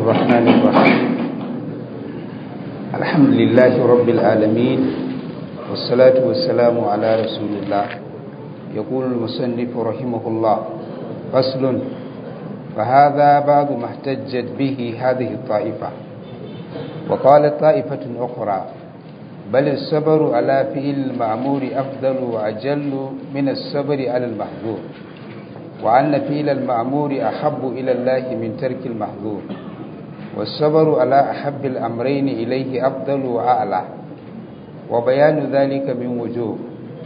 الرحمن الرحيم الحمد لله رب العالمين والصلاة والسلام على رسول الله يقول المصنف رحمه الله فصل فهذا بعض ما احتجت به هذه الطائفة وقالت طائفة أخرى بل الصبر على فعل المأمور أفضل وأجل من الصبر على المحظور وأن فعل المأمور أحب إلى الله من ترك المحظور والصبر على أحب الأمرين إليه أفضل وأعلى وبيان ذلك من وجوه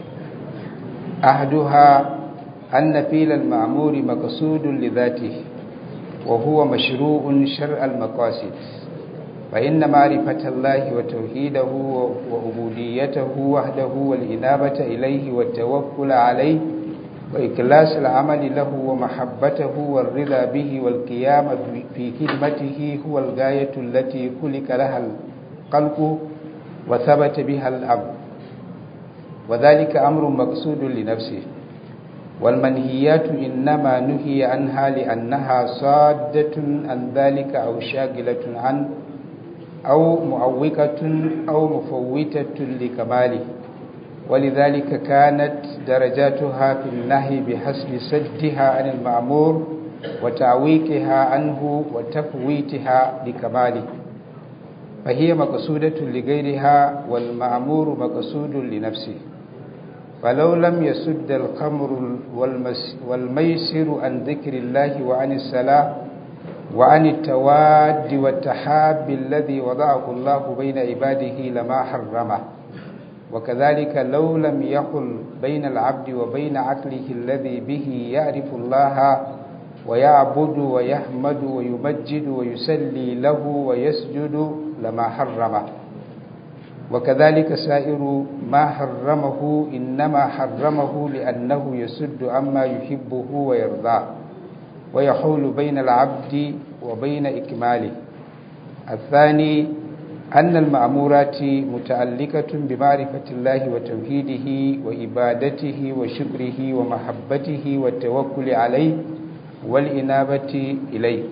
أحدها أن فعل المأمور مقصود لذاته وهو مشروع شرع المقاصد فإن معرفة الله وتوحيده وعبوديته وحده والإنابة إليه والتوكل عليه وإكلاس العمل له ومحبته والرضا به والقيام في خدمته هو الغاية التي خلق لها الخلق وثبت بها الأمر وذلك أمر مقصود لنفسه والمنهيات إنما نهي عنها لأنها صادة عن ذلك أو شاغلة عنه أو معوقة أو مفوتة لكماله ولذلك كانت درجاتها في النهي بحسب سدها عن المأمور وتعويقها عنه وتفويتها لكماله فهي مقصودة لغيرها والمأمور مقصود لنفسه فلو لم يسد الخمر والميسر عن ذكر الله وعن الصلاة وعن التواد والتحاب الذي وضعه الله بين عباده لما حرمه وكذلك لو لم يقل بين العبد وبين عقله الذي به يعرف الله ويعبد ويحمد ويمجد ويسلي له ويسجد لما حرمه وكذلك سائر ما حرمه إنما حرمه لأنه يسد عما يحبه ويرضاه ويحول بين العبد وبين إكماله الثاني أن المأمورات متعلقة بمعرفة الله وتوحيده وإبادته وشكره ومحبته والتوكل عليه والإنابة إليه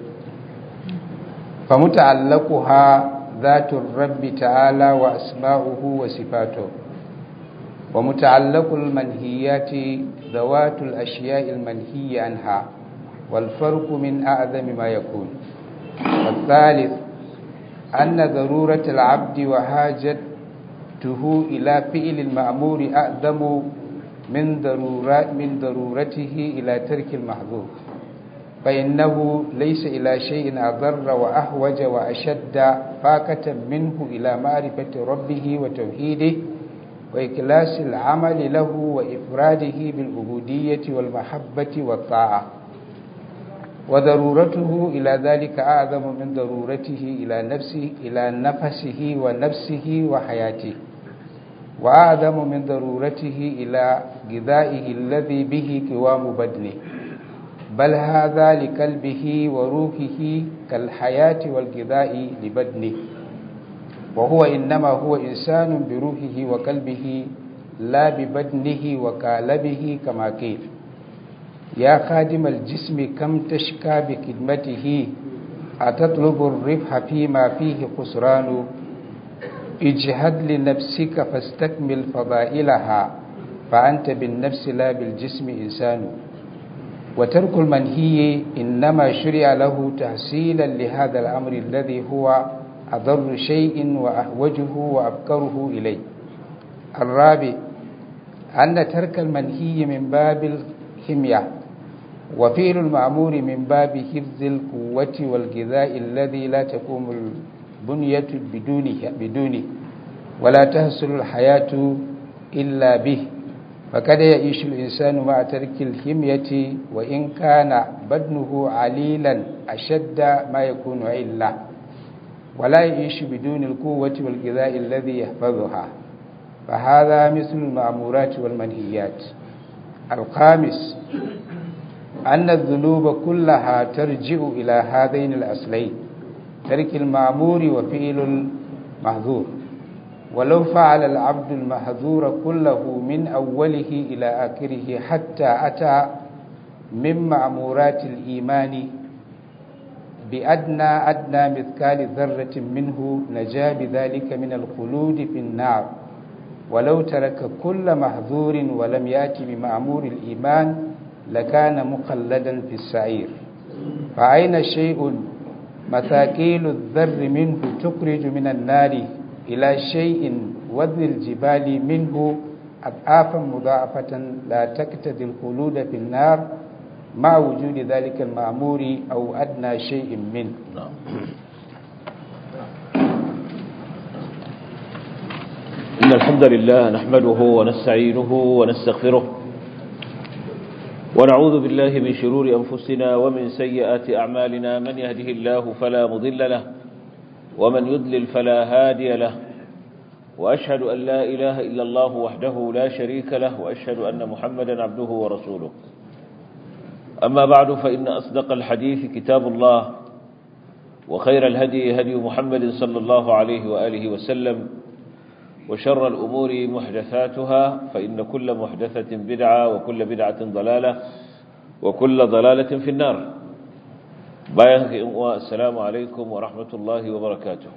فمتعلقها ذات الرب تعالى وأسماؤه وصفاته ومتعلق المنهيات ذوات الأشياء المنهي عنها والفرق من أعظم ما يكون والثالث أن ضرورة العبد وحاجته إلى فعل المأمور أعظم من ضرورات من ضرورته إلى ترك المحظور فإنه ليس إلى شيء أضر وأحوج وأشد فاكة منه إلى معرفة ربه وتوحيده وإكلاس العمل له وإفراده بالعبودية والمحبة والطاعة وضرورته إلى ذلك أعظم من ضرورته إلى نفسه إلى نفسه ونفسه وحياته وأعظم من ضرورته إلى غذائه الذي به قوام بدنه بل هذا لقلبه وروحه كالحياة والغذاء لبدنه وهو إنما هو إنسان بروحه وقلبه لا ببدنه وكالبه كما قيل يا خادم الجسم كم تشكى بخدمته أتطلب الربح فيما فيه خسران اجهد لنفسك فاستكمل فضائلها فأنت بالنفس لا بالجسم إنسان وترك المنهي إنما شرع له تحصيلا لهذا الأمر الذي هو أضر شيء وأحوجه وأبكره إليه الرابع أن ترك المنهي من باب الحمية وفعل المأمور من باب حفظ القوة والغذاء الذي لا تقوم البنية بدونه, بدونه ولا تحصل الحياة إلا به فقد يعيش الإنسان مع ترك الحمية وإن كان بدنه عليلا أشد ما يكون علة ولا يعيش بدون القوة والغذاء الذي يحفظها فهذا مثل المأمورات والمنهيات الخامس أن الذنوب كلها ترجع إلى هذين الأصلين ترك المأمور وفعل المحظور ولو فعل العبد المحظور كله من أوله إلى آخره حتى أتى من مأمورات الإيمان بأدنى أدنى مثقال ذرة منه نجا بذلك من الخلود في النار ولو ترك كل محظور ولم يأتي بمعمور الإيمان لكان مخلدا في السعير فأين شيء مثاقيل الذر منه تخرج من النار إلى شيء وذي الجبال منه أضعافا مضاعفة لا تقتضي الخلود في النار مع وجود ذلك المأمور أو أدنى شيء منه نعم إن الحمد لله نحمده ونستعينه ونستغفره ونعوذ بالله من شرور أنفسنا ومن سيئات أعمالنا من يهده الله فلا مضل له ومن يضلل فلا هادي له وأشهد أن لا إله إلا الله وحده لا شريك له وأشهد أن محمدا عبده ورسوله أما بعد فإن أصدق الحديث كتاب الله وخير الهدي هدي محمد صلى الله عليه وآله وسلم وشر الأمور محدثاتها فإن كل محدثة بدعة وكل بدعة ضلالة وكل ضلالة في النار بايخ السلام عليكم ورحمة الله وبركاته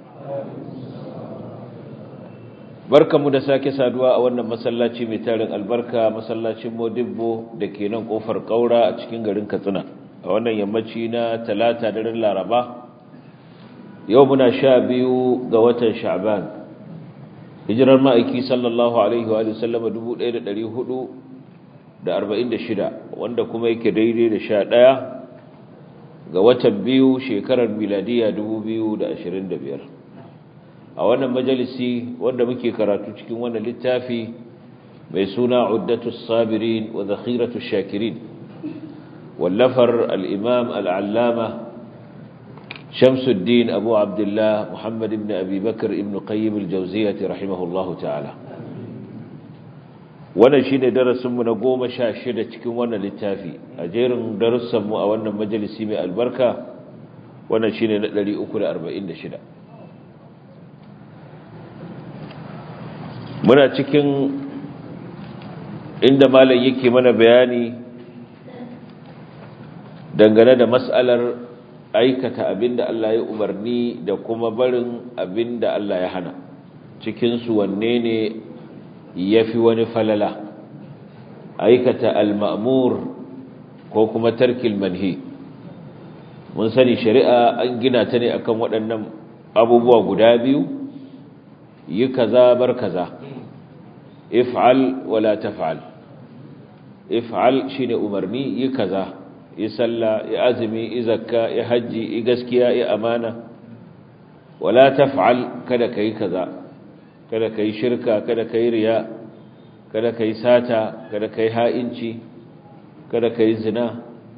barkanmu da sake saduwa a wannan masallaci mai tarin albarka masallacin modibbo da ke nan kofar kaura a cikin garin katsina a wannan yammaci na talata daren laraba yau muna sha biyu ga watan sha'ban hijirar ma'aiki sallallahu alaihi wa sallama 1446 wanda kuma yake daidai da sha ɗaya ga watan biyu shekarar miladiya 2025 a wannan majalisi wanda muke karatu cikin wannan littafi mai suna uddatus sabirin wa zakhiratus shakirin wallafar al-imam al-allama shamsuddin abu abdullah muhammad ibn abi bakr ibn qayyim al-jawziyyah rahimahullahu ta'ala wannan shine darasin mu na 16 cikin wannan littafi a jerin darussan mu a wannan majalisi mai albarka wannan shine na 346 muna cikin inda malam yake mana bayani dangane da mas'alar aikata abinda Allah ya umarni da kuma barin abinda Allah ya hana cikin su wanne ne yafi wani falala aikata al-ma'mur ko kuma tarkil manhi mun sani shari'a an gina ta ne akan waɗannan abubuwa guda biyu yi kaza bar kaza if'al wala taf'al if'al shine umarni yi kaza yi sallah yi azumi yi zakka yi haji yi gaskiya yi amana wala taf'al kada kai kaza kada kai shirka kada kai riya kada kai sata kada kai ha'inci kada kai zina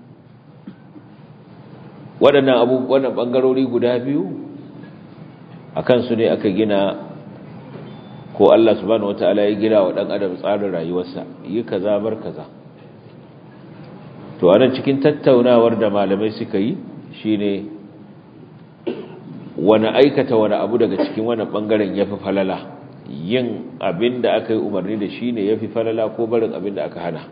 waɗannan abubuwan bangarori guda biyu akan su ne aka gina ko Allah subhanahu wataala ya gina wa dan adam tsarin rayuwarsa yi kaza bar kaza to anan cikin tattaunawar da malamai suka yi shine wani aikata wani abu daga cikin wannan bangaren yafi falala yin abinda aka yi umarni da shi ne yafi falala ko barin abinda aka hana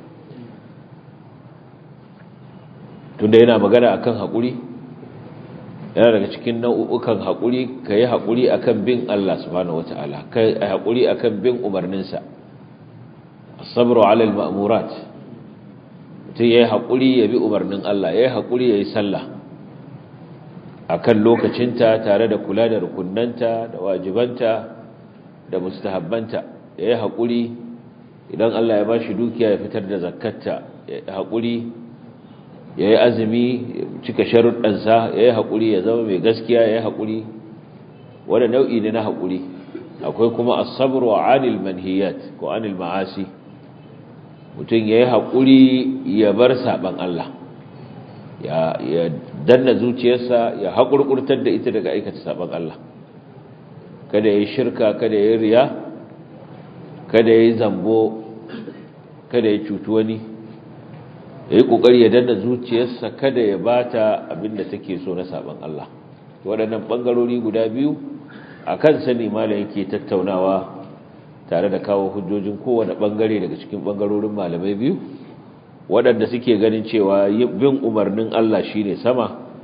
tunda yana magana akan haƙuri yana daga cikin nau'ukan haƙuri ka yi haƙuri a kan bin Allah subhanahu wa ta'ala ka yi haƙuri a kan bin umarninsa sabro alal ma'amurat mutum ya yi haƙuri ya bi umarnin Allah ya yi haƙuri ya yi sallah a kan lokacinta tare da kula da rukunanta da wajibanta da mustahabbanta ya yi haƙuri idan Allah ya ba shi dukiya ya fitar da zakatta ya yi haƙuri ya yi azumi cika sharuɗansa ya yi haƙuri ya zama mai gaskiya ya yi haƙuri wadda nau'i ne na haƙuri akwai kuma asabar wa anil manhiyat ko anil ma'asi mutum ya yi haƙuri ya bar saɓan Allah ya danna zuciyarsa ya haƙurƙurtar da ita daga aikata saɓan Allah kada ya yi shirka kada ya yi riya kada ya yi zambo kada ya cutu wani ya yi ƙoƙari ya danna zuciyarsa kada ya bata abinda take so na saban Allah waɗannan ɓangarori guda biyu a kan sani malam yake tattaunawa tare da kawo hujjojin kowane ɓangare daga cikin ɓangarorin malamai biyu waɗanda suke ganin cewa bin umarnin Allah shine sama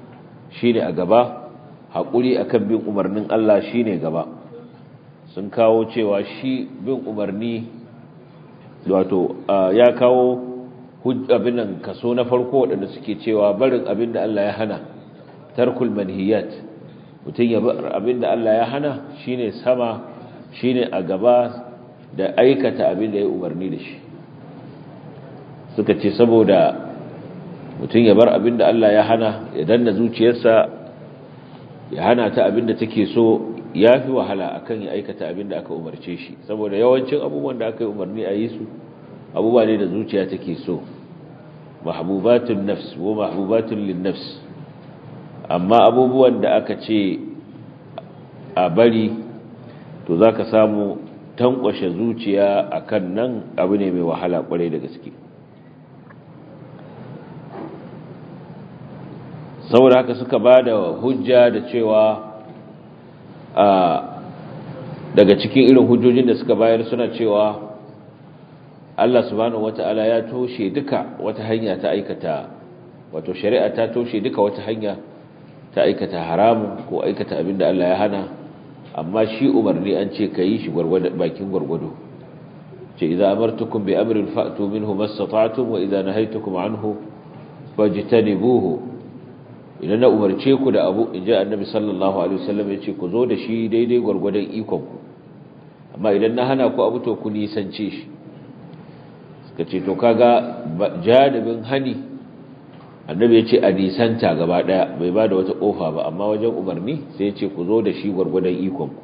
shine a gaba haƙuri akan bin umarnin Allah shine gaba sun kawo cewa shi bin umarni wato ya kawo abin nan kaso na farko waɗanda suke cewa barin abin da Allah ya hana tarkul manhiyat mutum ya bar abin da Allah ya hana shine sama shine a gaba da aikata abin da ya umarni da shi suka ce saboda mutum ya bar abin da Allah ya hana ya danna zuciyarsa ya hana ta abin da take so ya fi wahala akan ya aikata abin da aka umarce shi saboda yawancin abubuwan da aka yi umarni a yi su abubuwa ne da zuciya take so mahbubatun nafs wa mahbubatun lin nafs amma abubuwan da aka ce a bari to zaka samu tankwashe zuciya akan nan abu ne mai wahala kwarai da gaske saboda haka suka ba da hujja da cewa a daga cikin irin hujjojin da suka bayar suna cewa Allah subhanahu wata'ala ya toshe duka wata hanya ta aikata wato shari'a ta toshe duka wata hanya ta aikata haramun ko aikata abin da Allah ya hana amma shi umarni an ce ka yi shi bakin gwargwado ce idza amartukum bi amrin fa'tu minhu mastata'tum wa idza nahaytukum anhu fajtanibuhu idan na umarce ku da abu in ji annabi sallallahu alaihi wasallam ya ce ku zo da shi daidai gwargwadon ikonku amma idan na hana ku abu to ku nisance shi suka ce to kaga jadabin hani annabi ya ce a nisanta gaba daya bai ba da wata kofa ba amma wajen umarni sai ya ce ku zo da shi gwargwadon ikonku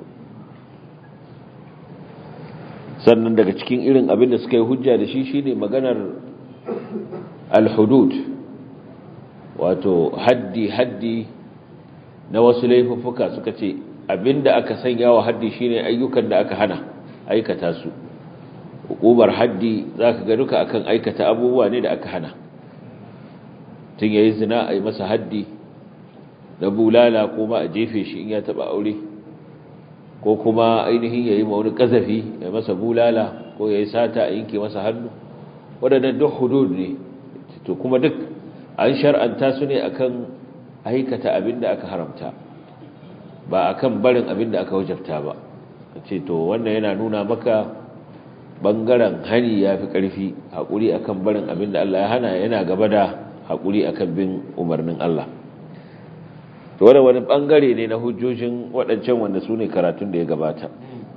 sannan daga cikin irin abin da suka yi hujja da shi shine maganar al-hudud wato haddi haddi na wasu laifuffuka suka ce abinda aka sanya wa haddi shine ayyukan da aka hana aikata su hukumar haddi zaka ga duka akan aikata abubuwa ne da aka hana tun yayi zina ai masa haddi da bulala ko ma a jefe shi in ya taba aure ko kuma ainihin yayi ma wani kazafi ya masa bulala ko yayi sata a yanke masa hannu wadannan duk hudud ne to kuma duk an shar'anta su ne akan aikata abin da aka haramta ba akan barin abin da aka wajabta ba ce to wannan yana nuna maka bangaren hani ya fi ƙarfi haƙuri akan barin abin da Allah ya hana yana gaba da haƙuri akan bin umarnin Allah to wani wani bangare ne na hujjojin waɗancan wanda su ne karatun da ya gabata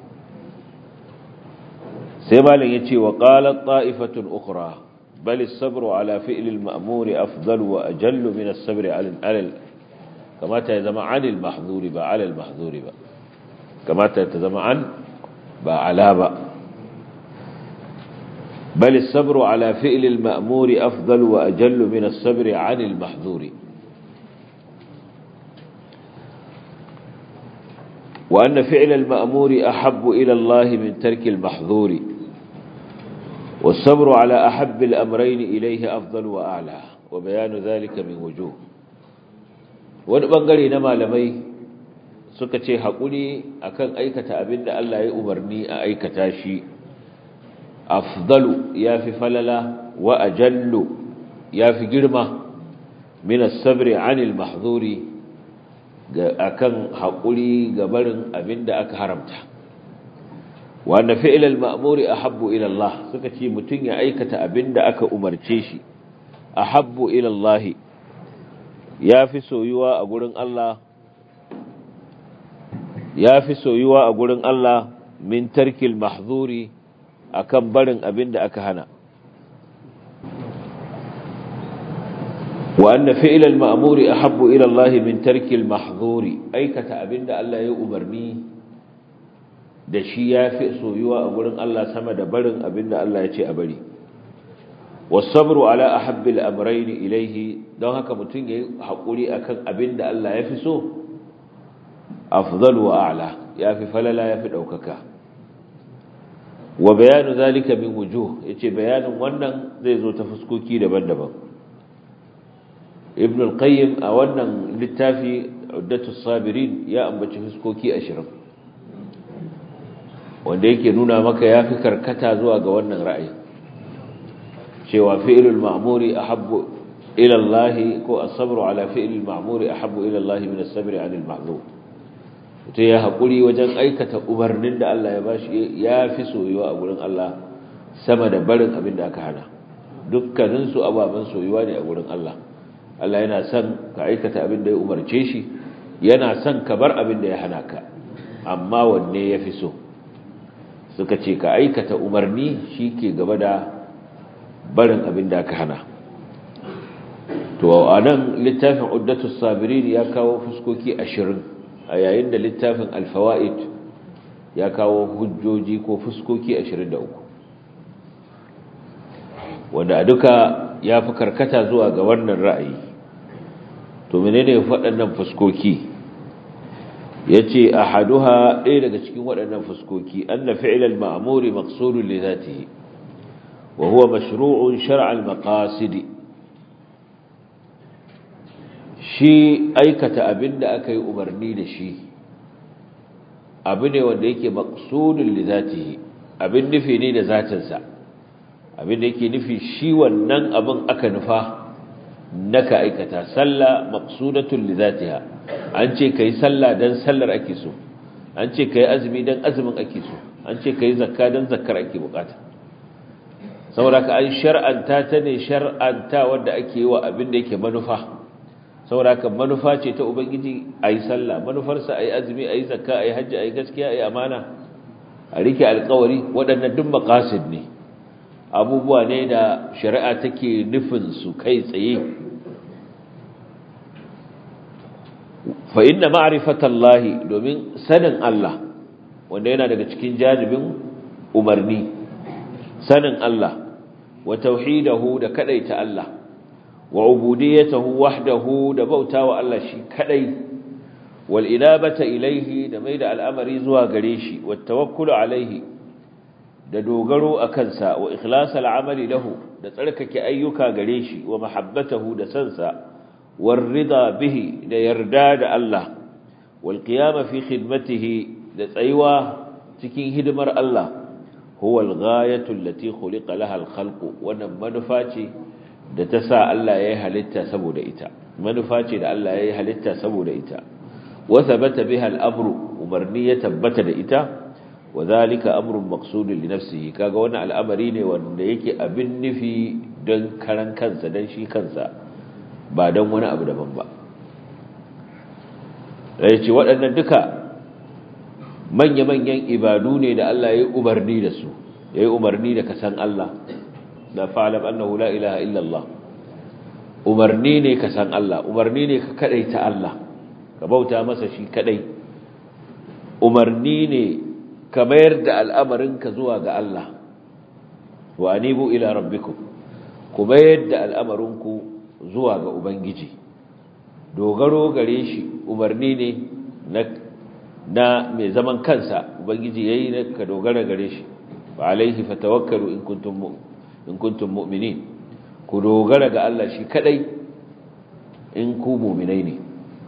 sai malin ya ce wa ƙalar ta'ifatun ukura بل الصبر على فعل المأمور أفضل وأجل من الصبر على على كما تزم عن المحظور با على المحظور با كما تزم عن با على با بل الصبر على فعل المأمور أفضل وأجل من الصبر عن المحظور وأن فعل المأمور أحب إلى الله من ترك المحظور والصبر على أحب الأمرين إليه أفضل وأعلى وبيان ذلك من وجوه ونبنغري نما لمي سكتي حقولي أكن أيكة أبن الله يأمرني أيكة شي أفضل يا في فللا وأجل يا في جرمة من الصبر عن المحظور أكن حقولي قبل أبن أك حرمته wanda fi'ilal ma'muri ahabbu ila Allah suka ce mutun ya aikata abinda aka umarce shi ahabbu ila Allah yafi soyuwa a gurin Allah yafi soyuwa a gurin Allah min tarkil mahzuri akan barin abinda aka hana wa anna fi'ilal ma'muri ahabbu ila Allah min tarkil mahzuri aikata abinda Allah ya umarni da shi ya fi soyuwa a gurin Allah sama da barin abin da Allah ya ce a bari wasabru ala ahabbil amrayni ilayhi don haka mutum yayi hakuri akan abin da Allah ya fi so afdalu wa a'la ya fi falala ya fi daukaka wa bayanu zalika min wujuh yace bayanin wannan zai zo ta fuskoki daban-daban ibn al-qayyim a wannan littafi uddatus sabirin ya ambaci fuskoki 20 wanda yake nuna maka ya fi karkata zuwa ga wannan ra'ayi cewa fi'ilul ma'muri ahabbu ila Allah ko as-sabru ala fi'l al-ma'mur ahabbu ila Allah min as-sabri 'ala al-ma'zur to ya hakuri wajen aikata umarnin da Allah ya bashi ya fi soyuwa a gurin Allah sama da barin abin da aka hana dukkanin su ababan soyuwa ne a gurin Allah Allah yana son ka aikata abin da ya umarce shi yana son ka bar abin da ya hana ka amma wanne ya fi so suka ce ka aikata umarni shi ke gaba da barin abin da aka hana to a nan littafin uddatus sabirin ya kawo fuskoki ashirin a yayin da littafin alfawa'id ya kawo hujjoji ko fuskoki ashirin da uku wanda duka ya fi karkata zuwa ga wannan ra'ayi to menene waɗannan fuskoki yace ahaduha ɗaya daga cikin waɗannan fuskoki anna fi'lal ma'muri maqsudun li dhatihi wa huwa mashru'un shar'al maqasid shi aikata abinda aka yi umarni da shi abu ne wanda yake maqsudun li dhatihi abin nufi ne da zatinsa abin da yake nufi shi wannan abin aka nufa naka aikata sallah maqsudatun li zatiha an ce kai sallah dan sallar ake so an ce kai azumi dan azumin ake so an ce kai zakka dan zakkar ake bukata saboda ka an shar'anta ta ne shar'anta wanda ake yi wa abin da yake manufa saboda ka manufa ce ta ubangiji ayi sallah manufarsa ayi azumi ayi zakka ayi hajji ayi gaskiya ayi amana a rike alƙawari waɗannan duk maqasid ne abubuwa ne da shari'a take nufin su kai tsaye fa inna ma'rifatallahi domin sanin Allah wanda yana daga cikin janibin umarni sanin Allah wa tauhidahu da kadaita Allah wa ubudiyatahu wahdahu da bautawa Allah shi kadai wal inabata ilaihi da maida al'amari zuwa gare shi wat tawakkulu alaihi da dogaro a kansa wa ikhlasa al'amali lahu da tsarkake ayyuka gare shi wa mahabbatahu da sansa war rida bihi da yarda da Allah wal qiyama fi khidmatihi da tsayuwa cikin hidimar Allah huwa al-ghayatu allati khuliqa laha al-khalq wannan manufa ce da ta sa Allah ya yi halitta saboda ita manufa ce da Allah ya yi halitta saboda ita wa thabata biha al-amru umarni ya tabbata da ita wa zalika amrun maqsudun li nafsihi kaga wannan al'amari ne wanda yake abin nufi don karan kansa dan shi kansa ba don wani abu daban ba yace waɗannan duka manya-manyan ibadu ne da Allah ya yi umarni da su ya yi umarni da kasan Allah da fa'alam annahu la ilaha illallah umarni ne kasan Allah umarni ne ka kadai ta Allah ka bauta masa shi kadai umarni ne ka mayar da al'amarinka zuwa ga Allah wa anibu ila rabbikum ku mayar da al'amarinku zuwa ga Ubangiji dogaro gare shi umarni ne na na mai zaman kansa Ubangiji yayi ne ka dogara gare shi wa alaihi fatawakkalu in kuntum in kuntum mu'minin ku dogara ga Allah shi kadai in ku mu'minai ne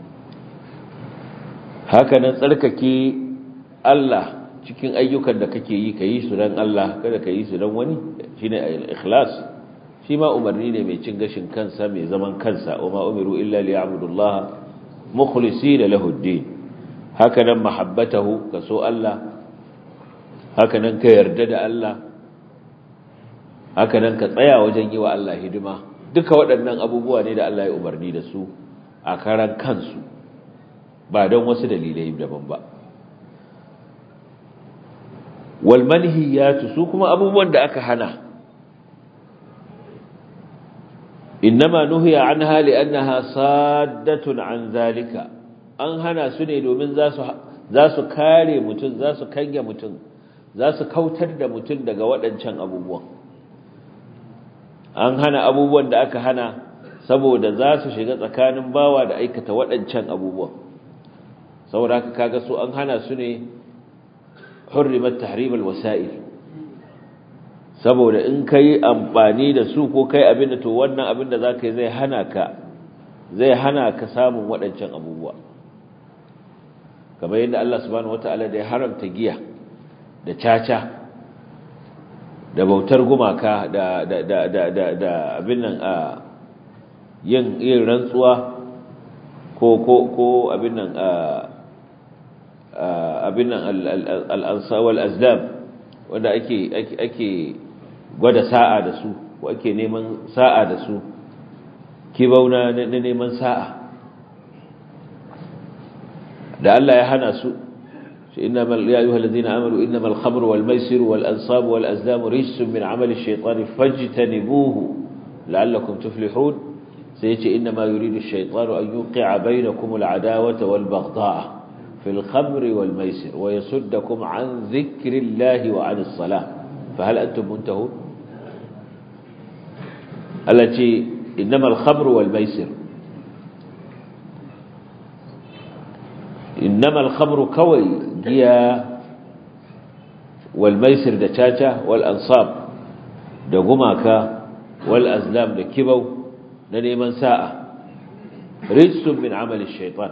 haka nan tsarkake Allah cikin ayyukan da kake yi ka yi su don Allah kada ka yi su don wani shi ne ikhlas shi ma umarni ne mai cin gashin kansa mai zaman kansa wa ma umiru illa li ya'budullah mukhlisina lahu ad-din haka nan mahabbatahu ka so Allah haka nan ka yarda da Allah haka nan ka tsaya wajen yi wa Allah hidima duka waɗannan abubuwa ne da Allah ya umarni da su a karan kansu ba don wasu dalilai daban ba walmanhiyatu su kuma abubuwan da aka hana innama nuhiya anha li'annaha saddatun an zalika an hana su ne domin za su za su kare mutum za su kange mutum za su kautar da mutum daga waɗancan abubuwan an hana abubuwan da aka hana saboda za su shiga tsakanin bawa da aikata waɗancan abubuwan saboda haka kaga su an hana su ne hurrimat tahrim alwasa'il saboda in kai amfani da su ko kai abin da to wannan abin da zaka yi zai hana ka zai hana ka samun waɗancan abubuwa kamar yadda Allah subhanahu wataala da ya haramta giya da caca da bautar gumaka da da da da da, da abin nan a yin yin rantsuwa ko ko ko abin nan abin nan al-ansa wal azlam wanda ake ake gwada sa'a da su ko ake neman sa'a da su kibauna na neman sa'a da Allah ya hana su إنما يا أيها الذين آمنوا إنما الخمر والميسر والأنصاب والأزلام رجس من عمل الشيطان فاجتنبوه لعلكم تفلحون سيأتي إنما يريد الشيطان أن يوقع بينكم العداوة والبغضاء في الخمر والميسر ويصدكم عن ذكر الله وعن الصلاة فهل أنتم منتهون التي إنما الخمر والميسر إنما الخمر كوي جيا والميسر دشاشة والأنصاب دقماك والأزلام دكبو ننيمن ساعة رجس من عمل الشيطان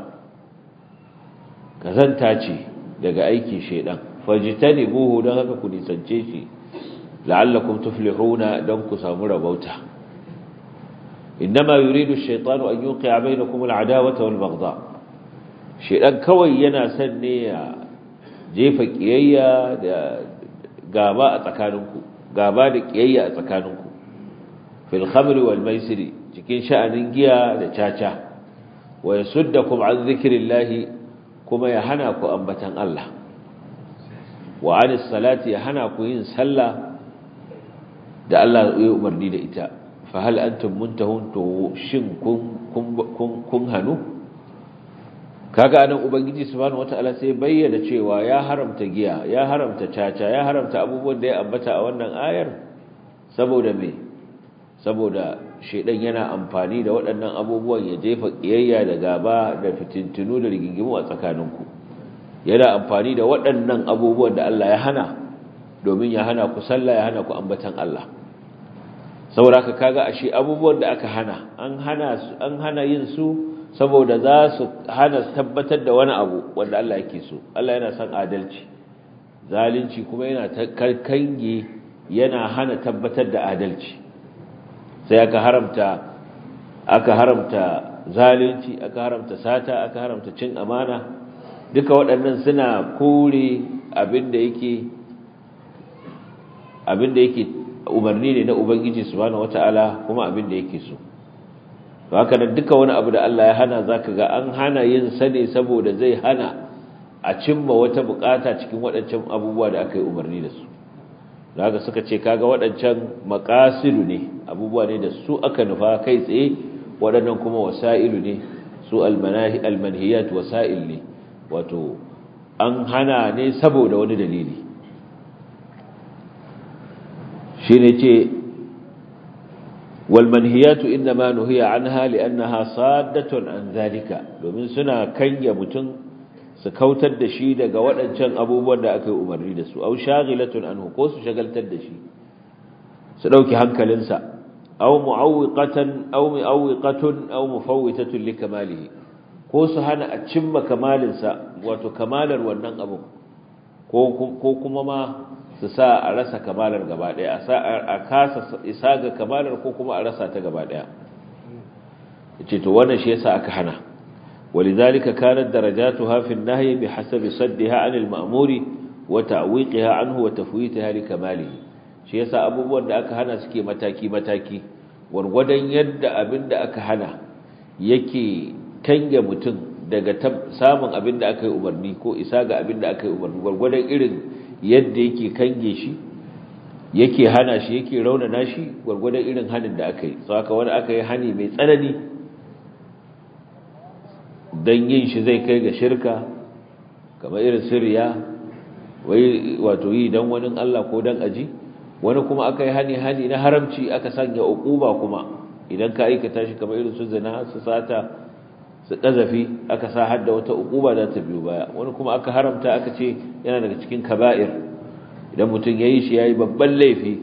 كذنتاجي daga aikin shedan fajtanibuhu dan haka ku nisance shi la'allakum tuflihuna dan ku samu rabauta inma yuridu ash-shaytanu an yuqi'a bainakum al-'adawata wal-baghdha shedan kawai yana son ne ya jefa kiyayya da gaba a tsakaninku gaba da kiyayya a tsakaninku fil khamri wal maisiri cikin sha'anin giya da caca wa yasuddakum an zikrillahi kuma ya hana ku ambatan Allah wa anis salati ya hana ku yin sallah da Allah ya umarni da ita fa hal antum muntahun to shin kun kun kun hanu kaga anan ubangiji subhanahu wataala sai bayyana cewa ya haramta giya ya haramta caca ya haramta abubuwan da ya ambata a wannan ayar saboda me saboda shedan yana amfani da waɗannan abubuwan ya jefa kiyayya da gaba da fitintunu da rigingimu a tsakaninku yana amfani da waɗannan abubuwan da Allah ya hana domin ya hana ku sallah ya hana ku ambatan Allah saboda haka kaga ashe abubuwan da aka hana an hana an hana yin su saboda za su hana tabbatar da wani abu wanda Allah yake so Allah yana son adalci zalunci kuma yana kange yana hana tabbatar da adalci sai aka haramta aka haramta zalunci aka haramta sata aka haramta cin amana duka waɗannan suna kore abinda yake abinda yake umarni ne na ubangiji subhanahu wataala kuma abinda yake so haka nan duka wani abu da Allah ya hana zaka ga an hana yin sa ne saboda zai hana a cimma wata bukata cikin waɗancan abubuwa da aka yi umarni da su zaka suka ce kaga waɗancan maqasidu ne abubuwa ne da su aka nufa kai tsaye waɗannan kuma wasailu ne su almanahi almanhiyat wasail ne wato an hana ne saboda wani dalili shine ce والمنهيات إنما نهي عنها لأنها صادة عن ذلك domin suna kanya mutum su kautar da shi daga waɗancan abubuwan da aka yi umarni da su au shaghilatun anhu ko su shagaltar da shi su dauki hankalinsa aw mu'awwiqatan aw mu'awwiqatun aw mufawwitatun likamalihi ko su hana a cimma kamalinsa wato kamalar wannan abu ko ko kuma ma su sa a rasa kamalar gaba daya a kasa isa ga kamalar ko kuma a rasa ta gaba daya yace to wannan shi yasa aka hana walidhalika kanat darajatuha fi an-nahy bihasabi saddiha 'anil ma'muri wa ta'wiqiha 'anhu wa tafwitaha li kamalihi shi yasa abubuwan da aka hana suke mataki mataki wargwadon yadda abinda aka hana yake kange mutum daga samun abinda aka yi umarni ko isa ga abinda aka yi umarni wargwadon irin yadda yake kange shi yake hana shi yake raunana shi gwargwadon irin hanin da aka yi saka wani aka yi hani mai tsanani don yin shi zai kai ga shirka kamar irin siriya wai wato yi don wani Allah ko don aji wani kuma aka yi hani hani na haramci aka sanya uquba kuma idan ka aikata shi kamar irin su zina su sata su kazafi aka sa hadda wata uquba za ta biyo baya wani kuma aka haramta aka ce yana daga cikin kaba'ir idan mutum yayi shi yayi babban laifi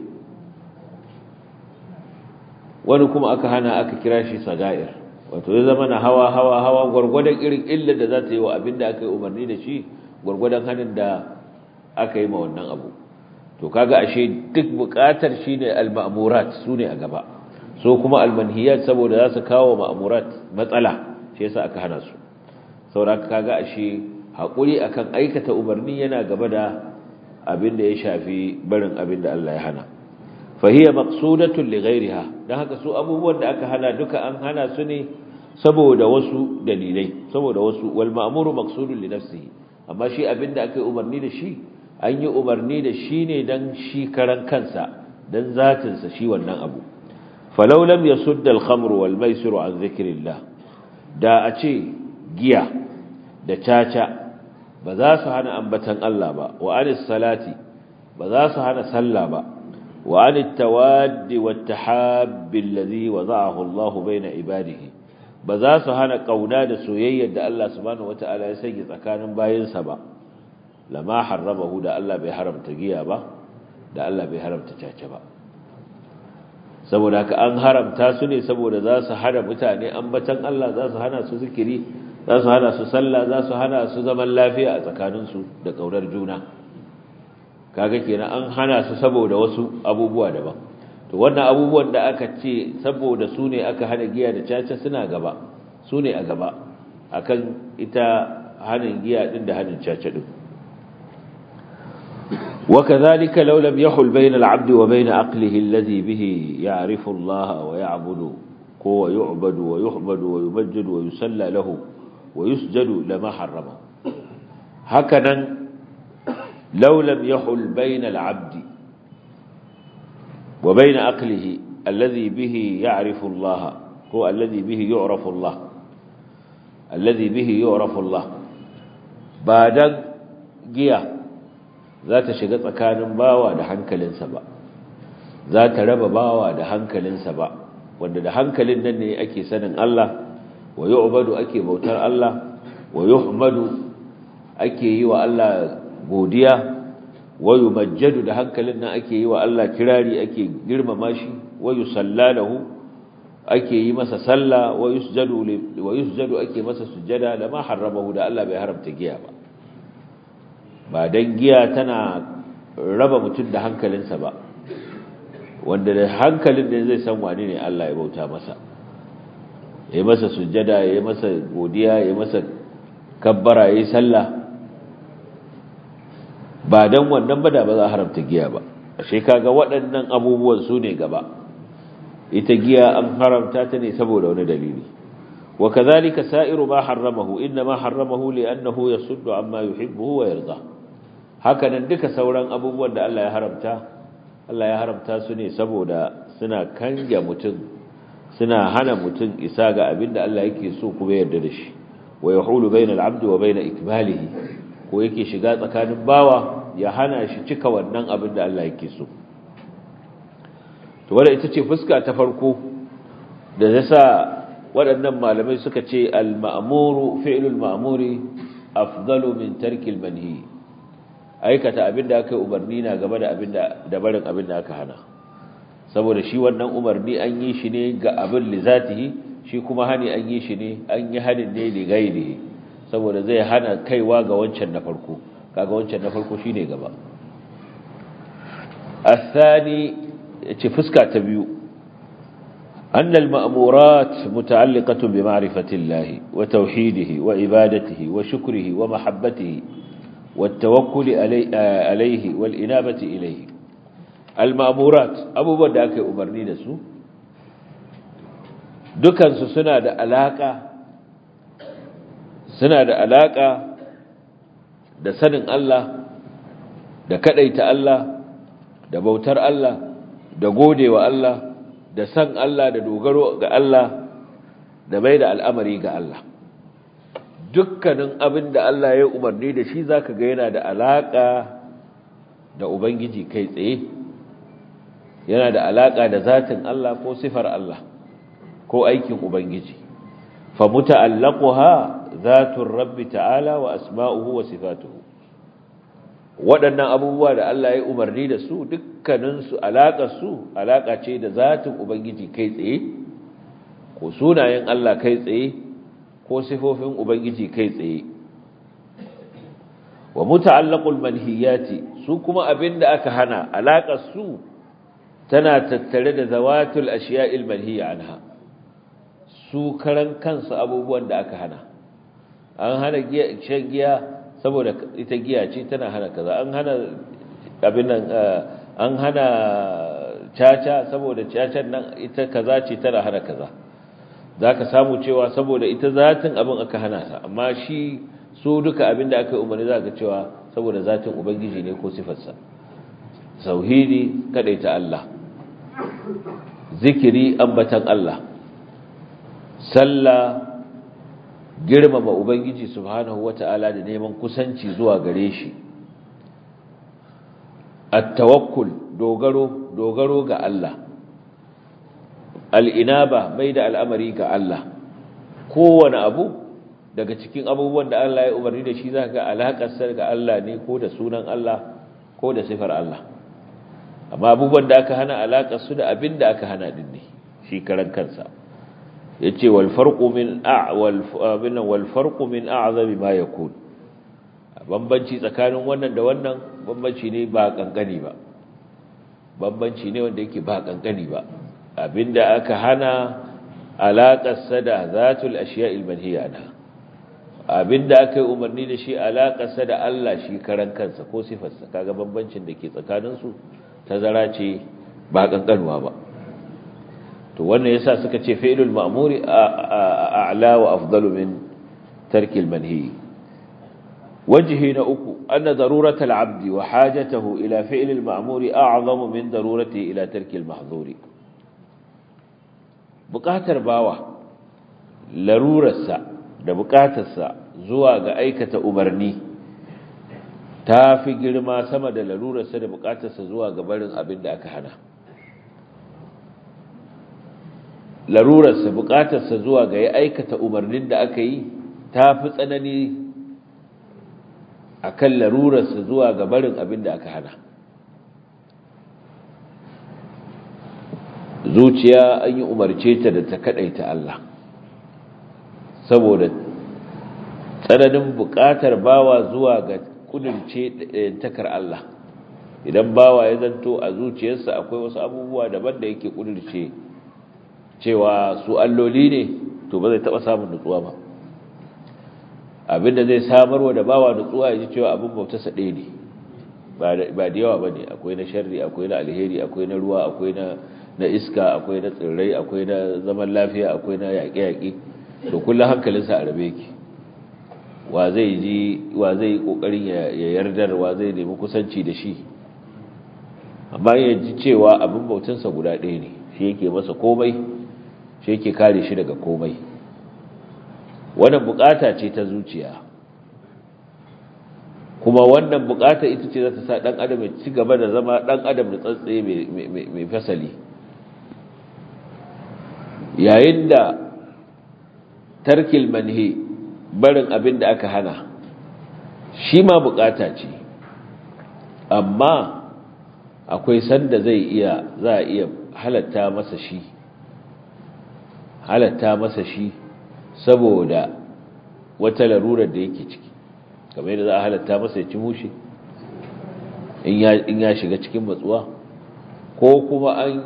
wani kuma aka hana aka kira shi sagair wato ya zama na hawa hawa hawa gurgurdan irin illar da za ta yi wa abin da aka yi umarni da shi gurgurdan hanin da aka yi ma wannan abu to kaga ashe duk bukatar shine al-ma'murat sune a gaba so kuma almanhiyat saboda za su kawo ma'amurat matsala shi yasa aka hana su saboda kaga ashe haƙuri akan aikata umarni yana gaba da abin da ya shafi barin abin da Allah ya hana fahiya maqsudatun li ghayriha dan haka su abubuwan da aka hana duka an hana su ne saboda wasu dalilai saboda wasu wal ma'muru maqsudun li nafsihi amma shi abin da aka yi umarni da shi an yi umarni da shi ne dan shi karan kansa dan zatin sa shi wannan abu falau lam yasudda al-khamru wal maisiru an dhikrillah da a ce giya da caca ba za su hana ambatan Allah ba wa anis salati ba za su hana sallah ba wa anit tawaddi wat tahabbi alladhi wada'ahu Allah baina ibadihi ba za su hana kauna da soyayyar da Allah subhanahu wata'ala ya sanya tsakanin bayinsa ba lama harramahu da Allah bai haramta giya ba da Allah bai haramta caca ba saboda haka an haramta su ne saboda za su hana mutane ambatan Allah za su hana su zikiri za su hana su sallah za su hana su zaman lafiya a tsakaninsu da ƙaunar juna kaga kenan an hana su saboda wasu abubuwa daban to wannan abubuwan da aka ce saboda su ne aka hana giya da caca suna gaba su ne a gaba akan ita hanin giya din da hanin caca din وكذلك لو لم يحل بين العبد وبين عقله الذي به يعرف الله ويعبد ويعبد ويحمد ويمجد ويسلى له ويسجد لما حرمه هكذا لو لم يحل بين العبد وبين عقله الذي به يعرف الله هو الذي به يعرف الله الذي به يعرف الله بعد جيه za ta shiga tsakanin bawa da hankalinsa ba za ta raba bawa da hankalinsa ba wanda da hankalin nan ne ake sanin Allah wa yu'badu ake bautar Allah wa yuhmadu ake yi wa Allah godiya wa yumajjadu da hankalin nan ake yi wa Allah kirari ake girmama shi wa yusallalahu ake yi masa sallah wa yusjadu wa yusjadu ake masa sujjada lama harramahu da Allah bai haramta giya ba ba don giya tana raba mutum da hankalinsa ba wanda da hankalin da zai san wani ne Allah ya bauta masa ya yi masa sujjada ya yi masa godiya ya yi masa kabbara ya yi sallah ba don wannan ba da ba za a haramta giya ba ashe kaga waɗannan abubuwan su ne gaba ita giya an haramta ta ne saboda wani dalili وكذلك سائر ما حرمه إنما حرمه لأنه يصد عما يحبه ويرضى هكذا duka sauran abubuwan da Allah ya haramta Allah ya haramta su ne saboda suna kanja mutum suna hana mutum isa ga abinda Allah yake so kuma yarda da shi wa yahulu bainal abdi wa bain ikmalihi ko yake shiga tsakanin bawa ya hana shi cika wannan abin da Allah yake so to wanda ita ce fuska ta farko da yasa waɗannan malamai suka ce al-ma'muru fi'lul ma'muri afdalu min tarkil manhi aikata abinda aka umarni na gaba da abinda da barin abinda aka hana saboda shi wannan umarni an yi shi ne ga abin li zatihi shi kuma hani an yi shi ne an yi hanin ne li ghairihi saboda zai hana kaiwa ga wancan na farko kaga wancan na farko shine gaba الثاني ce fuska ta biyu أن المأمورات متعلقة بمعرفة الله وتوحيده وعبادته وشكره ومحبته والتوكل عليه والإنابة إليه المأمورات أبو بدأك أمرني نسو دكان سنة علاقة سنة علاقة da sanin Allah da kadaita Allah da bautar Allah da godewa Allah da san Allah da dogaro ga Allah da mai da al'amari ga Allah dukkanin abin da Allah ya umarni da shi zaka ga yana da alaka da ubangiji kai tsaye yana da alaka da zatin Allah ko sifar Allah ko aikin ubangiji fa muta'allaquha zatur rabbi ta'ala wa asma'uhu wa sifatuhu waɗannan abubuwa da Allah ya umarni da su dukkaninsu su alaƙa ce da zatin Ubangiji kai tsaye ko sunayen Allah kai tsaye ko sifofin Ubangiji kai tsaye wa muta'allaqul manhiyati su kuma abinda aka hana alaƙar su tana tattare da zawatul ashiya'il manhiya anha su karan kansu abubuwan da aka hana an hana shan giya saboda ita giya ce tana hana kaza an hana abin nan an hana caca saboda cacan nan ita kaza ce tana hana kaza zaka samu cewa saboda ita zatin abin aka hana ta amma shi su duka abin da aka umarni zaka cewa saboda zatin ubangiji ne ko sifarsa tauhidi kadaita Allah zikiri ambatan Allah sallah girmama ubangiji subhanahu wata'ala da neman kusanci zuwa gare shi at-tawakkul dogaro dogaro ga Allah al-inaba mai da al'amari ga Allah kowane abu daga cikin abubuwan da Allah ya umarni da shi zaka ga alaƙar ga Allah ne ko da sunan Allah ko da sifar Allah amma abubuwan da aka hana alaƙar su da abin da aka hana din ne shi karan kansa yace wal farqu min a'wal abin wal farqu min a'zami ma yakun bambanci tsakanin wannan da wannan bambanci ne ba kankani ba bambanci ne wanda yake ba kankani ba abinda aka hana alaƙar sa da zatul ashiya'il manhiya anha abinda aka yi umarni da shi alaƙar sa da Allah shi karan kansa ko sifarsa kaga bambancin da ke tsakanin su tazara ce ba kankanuwa ba to wannan yasa suka ce fi'lul ma'muri a'la wa afdalu min tarkil manhi wajhi na uku anna daruratal 'abdi wa hajatahu ila fi'lil ma'muri a'zamu min darurati ila tarkil mahdhuri buƙatar bawa larurarsa da buƙatarsa zuwa ga aikata umarni ta fi girma sama da larurarsa da buƙatarsa zuwa ga barin abin da aka hana larurarsa bukatarsa zuwa ga ya aikata umarnin da aka yi ta fi tsanani a kan larurarsa zuwa ga barin abin da aka hana zuciya an yi umarce ta da ta kaɗaita Allah saboda tsananin bukatar bawa zuwa ga kudurce takar Allah idan bawa ya zanto a zuciyarsa akwai wasu abubuwa daban da yake kudurce cewa su alloli ne to ba zai taba samun nutsuwa ba abinda zai samarwa da bawa nutsuwa ya ji cewa abin bautarsa ɗaya ne ba da yawa ba ne akwai na sharri akwai na alheri akwai na ruwa akwai na iska akwai na tsirrai akwai na zaman lafiya akwai na yaƙe-yaƙe to kullum hankalinsa a rabe ki wa zai ji wa zai yi ƙoƙarin ya yardar wa zai nemi kusanci da shi amma ya ji cewa abin bautansa guda ɗaya ne shi yake masa komai shi yake kare shi daga komai wannan bukata ce ta zuciya kuma wannan bukata ita ce za ta sa dan adam ya ci gaba da zama dan adam da tsatsaye mai fasali yayin da tarkil manhi barin abin da aka hana shi ma bukata ce amma akwai sanda zai iya za a iya halatta masa shi halatta masa shi saboda wata larurar da yake ciki kamar yadda za a halatta masa ya ci mushe in ya shiga cikin matsuwa ko kuma an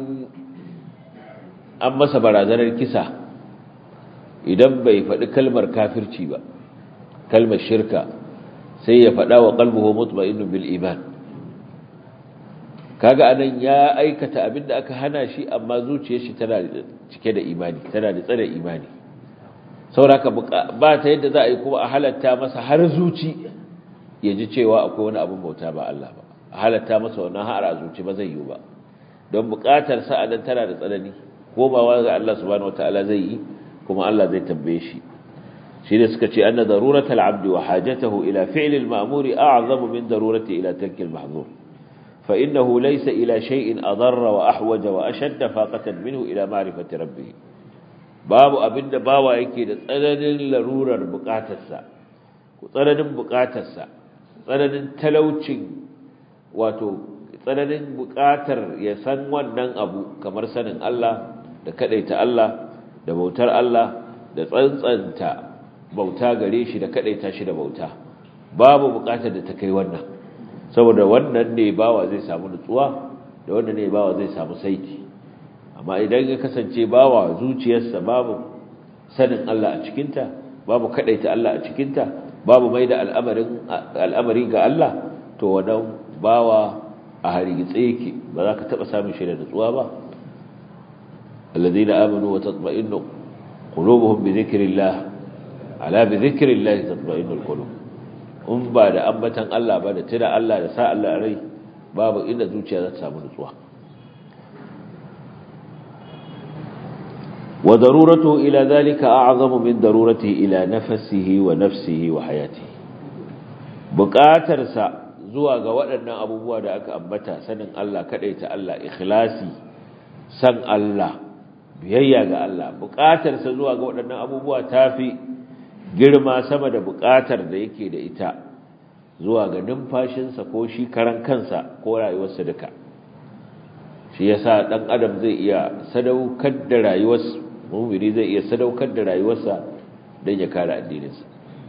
an masa barazanar kisa idan bai faɗi kalmar kafirci ba kalmar shirka sai ya faɗa wa qalbuhu mutma'innun bil iman kaga anan ya aikata abinda aka hana shi amma zuciyar shi tana cike da imani tana da tsare imani sauraka ba ta yadda za a yi kuma a halatta masa har zuci ya ji cewa akwai wani abin bauta ba Allah ba a halatta masa wannan har a zuci ba zai yi ba don buƙatar sa anan tana da tsanani komawa ga Allah subhanahu wataala zai yi kuma Allah zai tambaye shi shi ne suka ce anna daruratal abdi wa hajatahu ila fi'l al-ma'mur a'zamu min darurati ila tarki al-mahdhur fa innahu laysa ila shay'in adarra wa ahwaja wa ashadda faqatan minhu ila ma'rifati rabbih babu abinda bawa yake da tsananin larurar bukatarsa ko tsananin bukatarsa tsananin talaucin wato tsananin bukatar ya san wannan abu kamar sanin Allah da kadaita Allah da bautar Allah da tsantsanta bauta gare shi da kadaita shi da bauta babu bukatar da ta kai wannan saboda wannan ne bawa zai samu nutsuwa da wanda ne bawa zai samu saiti amma idan ya kasance bawa zuciyarsa babu sanin Allah a cikinta babu kadaita Allah a cikinta babu mai da al'amari ga Allah to wannan bawa a harigitse yake ba za ka taɓa samun shi da nutsuwa ba alladhina amanu wa tatma'innu qulubuhum bi dhikrillah ala bi dhikrillah tatma'innu alqulub in ba da ambatan Allah ba da tira Allah da sa Allah rai babu inda zuciya za ta samu nutsuwa wa daruratu ila dhalika a'zamu min darurati ila nafsihi wa nafsihi wa hayatihi buƙatarsa zuwa ga waɗannan abubuwa da aka ambata sanin Allah kaɗaita Allah ikhlasi san Allah biyayya ga Allah buƙatarsa zuwa ga waɗannan abubuwa tafi girma sama da buƙatar da yake da ita zuwa ga numfashinsa ko shi karan kansa ko rayuwarsa duka shi yasa dan adam zai iya sadaukar da rayuwarsa mu'mini zai iya sadaukar da rayuwarsa don ya kare addininsa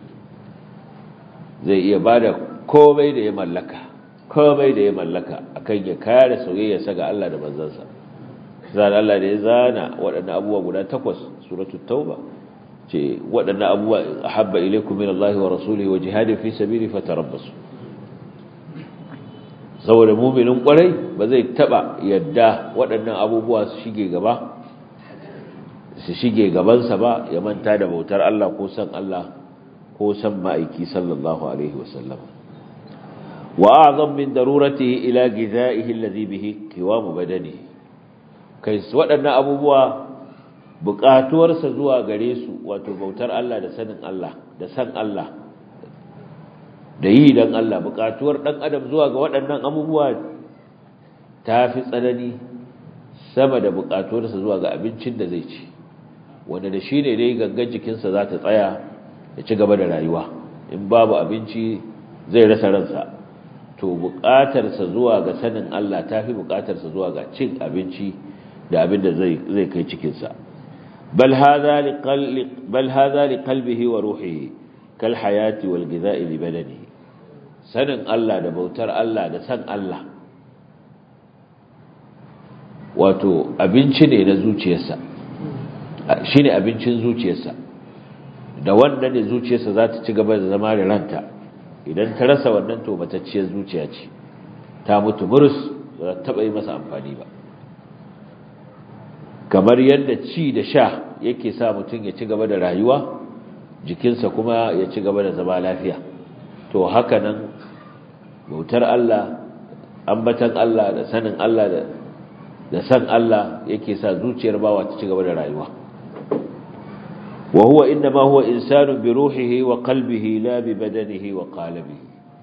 zai iya bada komai da ya mallaka komai da ya mallaka akan ya kare soyayyarsa ga Allah da manzansa zan Allah da ya zana waɗannan abubuwa guda takwas suratul tauba ce waɗannan abubuwa ahabba ilaykum min Allah wa rasulihi wa jihadin fi sabili fatarabbasu saboda mu'minin kwarai ba zai taba yadda waɗannan abubuwa su shige gaba su shige gabansa ba ya manta da bautar Allah ko san Allah ko san ma'aiki sallallahu alaihi wasallam وأعظم من ضرورته إلى غذائه الذي به قوام بدنه kai waɗannan abubuwa buƙatuwarsa zuwa gare su wato bautar Allah da sanin Allah da san Allah da yi don Allah buƙatuwar ɗan adam zuwa ga waɗannan abubuwa ta fi tsanani sama da buƙatuwarsa zuwa ga abincin da zai ci wanda da shi ne dai gangan jikinsa za ta tsaya ya ci gaba da rayuwa in babu abinci zai rasa ransa to buƙatarsa zuwa ga sanin Allah ta fi buƙatarsa zuwa ga cin abinci da abin da zai kai cikinsa bal hadha li qalbihi wa ruhihi kal hayati wal ghidha'i li badanihi sanin Allah da bautar Allah da san Allah wato abinci ne na zuciyarsa shine abincin zuciyarsa da wanda ne zuciyarsa za ta ci gaba da zama da ranta idan ta rasa wannan to matacciyar zuciya ce ta mutu burus ba ta taba yi masa amfani ba kamar yadda ci da sha yake sa mutum ya ci gaba da rayuwa jikinsa kuma ya ci gaba da zama lafiya to haka nan bautar Allah ambatan Allah da sanin Allah da da san Allah yake sa zuciyar bawa ta ci gaba da rayuwa wa huwa inma huwa insanu bi ruhihi wa qalbihi la bi badanihi wa qalbihi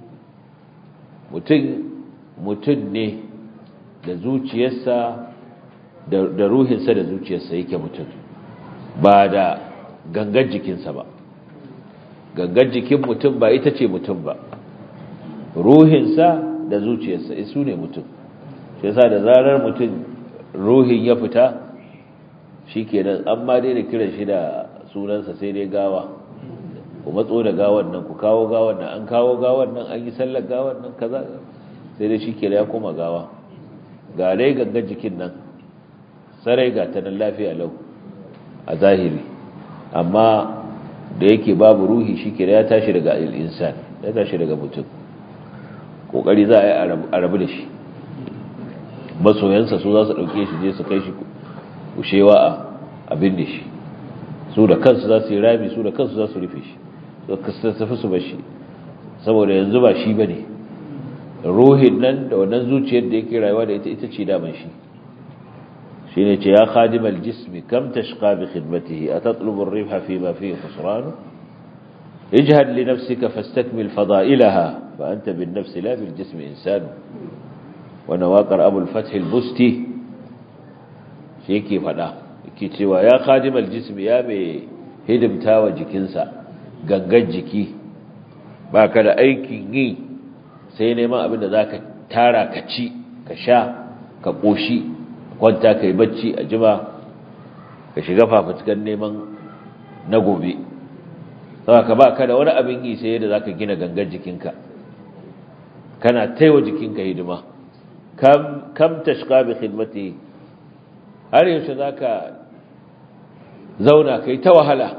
mutum mutum ne da zuciyarsa da ruhinsa da zuciyarsa yake mutum ba da gangan jikinsa ba gangan jikin mutum ba ita ce mutum ba ruhinsa da zuciyarsa isu ne mutum shi yasa da zarar mutum ruhin ya fita shi kenan an ma daina kiran shi da sunansa sai dai gawa ku matso da gawan nan ku kawo gawan nan an kawo gawan nan an yi sallar gawan nan kaza sai dai shi kenan ya koma gawa ga dai gangan jikin nan sarai ga ta nan lafiya lau a zahiri amma da yake babu ruhi shi kenan ya tashi daga al'insan ya tashi daga mutum kokari za a yi a rabu da shi masoyansa su za su ɗauke shi je su kai shi kushewa a abin da shi su da kansu za su yi rami su da kansu za su rufe shi su tafi su bashi saboda yanzu ba shi ba ne ruhin nan da wannan zuciyar da yake rayuwa da ita ita ce daman shi shi ne ce ya khadimal jismi kam tashqa bi khidmatihi atatlubu ar-ribha fi ma fihi khusran ijhad li nafsika fastakmil fada'ilaha fa anta bin nafsi la bil jismi insanu wannan waƙar abul fathil busti shi yake faɗa yake cewa ya khadimal jismi ya mai hidimta wa jikinsa gangan jiki ba ka da aikin yi sai neman abin da za ka tara ka ci ka sha ka ƙoshi kwanta ka yi bacci a jima ka shiga fafutukan neman na gobe ka ba ka da wani abin yi sai yadda za ka gina gangan jikinka kana taiwa jikinka hidima kam kam tashqa bi khidmatihi har yaushe zaka zauna kai ta wahala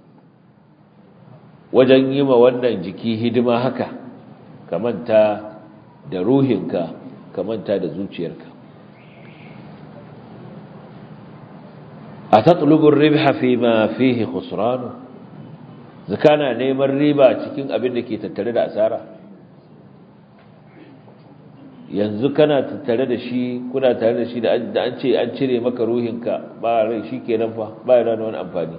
wajen yi ma wannan jiki hidima haka ka manta da ruhinka ka manta da zuciyarka a tatlubin ribha fi ma fihi khusranu zakana neman riba cikin abin da ke tattare da asara yanzu kana tattare da shi kuna tare da shi da an ce an cire maka ruhinka ba rai shi kenan fa ba yana da wani amfani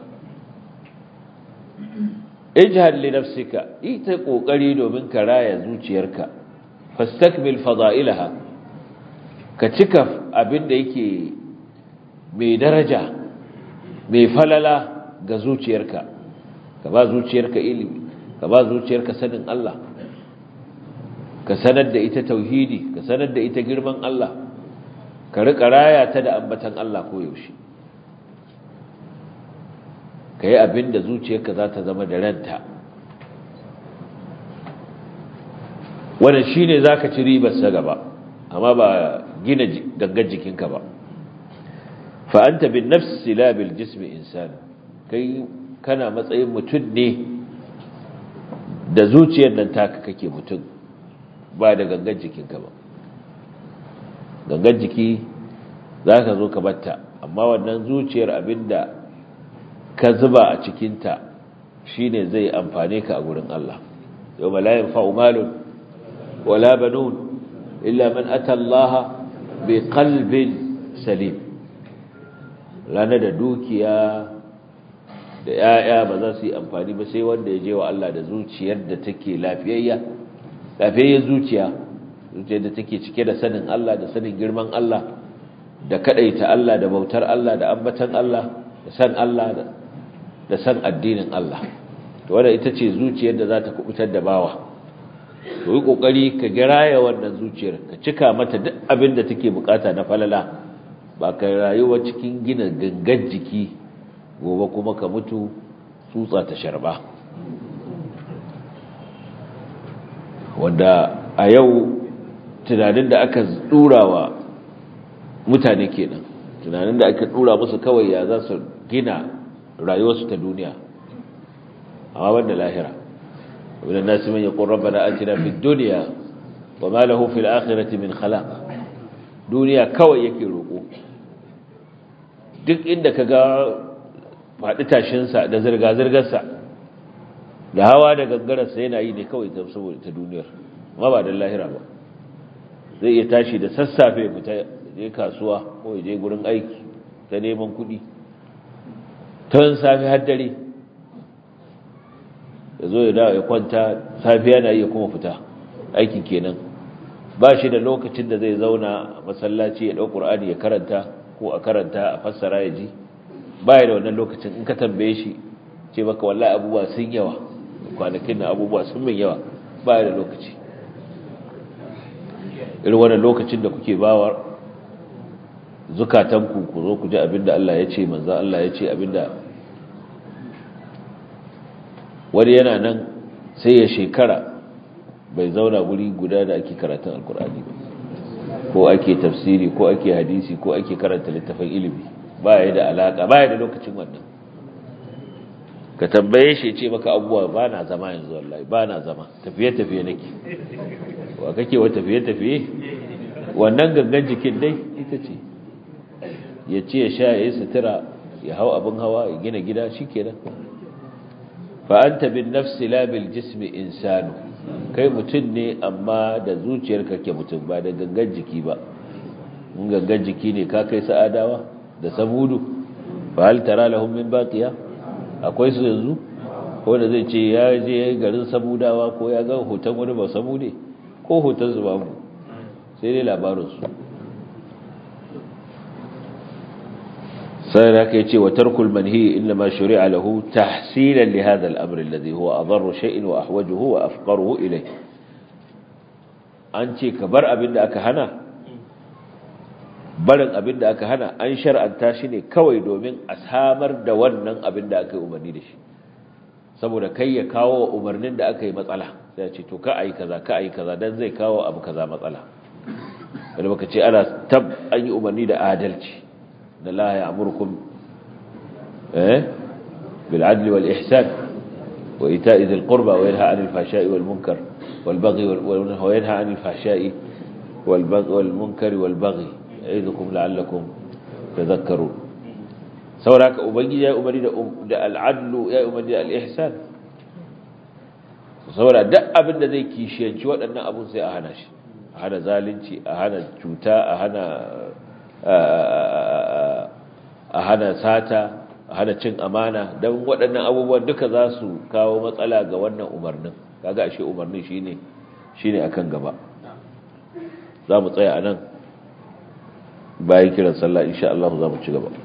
ijhad li nafsika ita kokari domin ka raya zuciyarka fastakmil fada'ilaha ka cika abin da yake mai daraja mai falala ga zuciyarka ka ba zuciyarka ilimi ka ba zuciyarka sanin Allah ka sanar da ita tauhidi ka sanar da ita girman Allah ka riƙa raya ta da ambatan Allah ko yaushe ka yi abin da zuciyarka za ta zama da ranta wannan shi ne za ka ci ribarsa gaba amma ba gina gangan jikinka ba fa'anta bin nafsi labil jismi insani kai kana matsayin mutum ne da zuciyar nan taka kake mutum ba da gangan jikinka ba gangan jiki za ka zo ka batta amma wannan zuciyar abinda ka zuba a cikinta shi ne zai amfane ka a gurin Allah yau malayin fa'umalun wala banun illa man ata Allah bi qalbin salim ranar da dukiya da ‘ya'ya ba za su yi amfani ba sai wanda ya je wa Allah da zuciyar da take lafiyayya lafiyayyar zuciya zuciyar da take cike da sanin Allah da sanin girman Allah da kadaita Allah da bautar Allah da ambatan Allah da san Allah da san addinin Allah to wanda ita ce zuciyar da za ta kubutar da bawa to yi kokari ka giraya wannan zuciyar ka cika mata duk abin da take bukata na falala ba ka rayuwa cikin gina gangan jiki gobe kuma ka mutu tsutsa ta sharba wanda a yau tunanin da aka wa mutane kenan tunanin da aka dura musu kawai ya za su gina rayuwarsu ta duniya amma banda lahira wani nasu man yaqul rabbana atina fid dunya wa ma lahu fil akhirati min khalaq duniya kawai yake roko duk inda kaga faɗi tashinsa da zirga-zirgarsa da hawa da gangararsa yana yi ne kawai saboda ta duniyar ma ba don lahira ba zai iya tashi da sassafe fita je kasuwa ko je gurin aiki ta neman kuɗi tun safe har dare ya zo ya dawo ya kwanta safiya na iya kuma fita aikin kenan ba shi da lokacin da zai zauna masallaci ya ɗau ƙur'ani ya karanta ko a karanta a fassara ya ji ba da wannan lokacin in ka tambaye shi ce maka wallahi abubuwa sun yawa kwanakin na abubuwa sun min yawa ba da lokaci irin wannan lokacin da kuke bawa zukatanku ku zo ku ji abinda Allah ya ce manzan Allah ya ce abinda wani yana nan sai ya shekara bai zauna guri guda da ake karatun alkur'ani ba ko ake tafsiri ko ake hadisi ko ake karanta littafin ilimi ba ya da alaka ba ya da lokacin wannan ka tambaye shi ce maka abubuwa ba na zama yanzu wallahi ba na zama tafiye-tafiye nake wa kake wa tafiye-tafiye wannan gangan jikin dai ita ce ya ce ya sha ya yi sutura ya hau abin hawa ya gina gida shi kenan fa'anta bin nafsi labil jismi insanu kai mutum ne amma da zuciyar kake mutum ba da gangan jiki ba in gangan jiki ne ka kai sa'adawa da samudu ba hal tara lahum min baqiya akwai su yanzu ko da zai ce ya je garin samudawa ko ya ga hoton wani ba samude ko hoton su babu sai dai labarin su sai da kai ce wa tarkul manhi inna ma shuri'a lahu tahsilan li hadha al-amr alladhi huwa adarru shay'in wa ahwajuhu wa afqaruhu ilayh an ce ka bar abin da aka hana barin abin da aka hana an shar'anta shi ne kawai domin a samar da wannan abin da aka yi umarni da shi saboda kai ya kawo umarnin da aka yi matsala sai ce to ka ayi kaza ka ayi kaza dan zai kawo abu kaza matsala wanda baka ce ana tab an yi umarni da adalci da la ya amurkum eh bil adli wal ihsan wa ita'i dhil qurba wa yanha 'anil fahsha'i wal munkar wal baghi wa yanha 'anil fahsha'i wal baghi wal munkari wal baghi ya'idukum la'allakum tadhakkarun saboda ubangiji ya umarni da da al adlu ya umarni da al ihsan saboda duk abin da zai kishiyanci waɗannan abun sai a hana shi a hana zalunci a hana cuta a hana a hana sata a hana cin amana don waɗannan abubuwan duka za su kawo matsala ga wannan umarnin kaga ashe umarnin shine shine akan gaba za mu tsaya a nan bayan kiran sallah insha Allah za mu ci gaba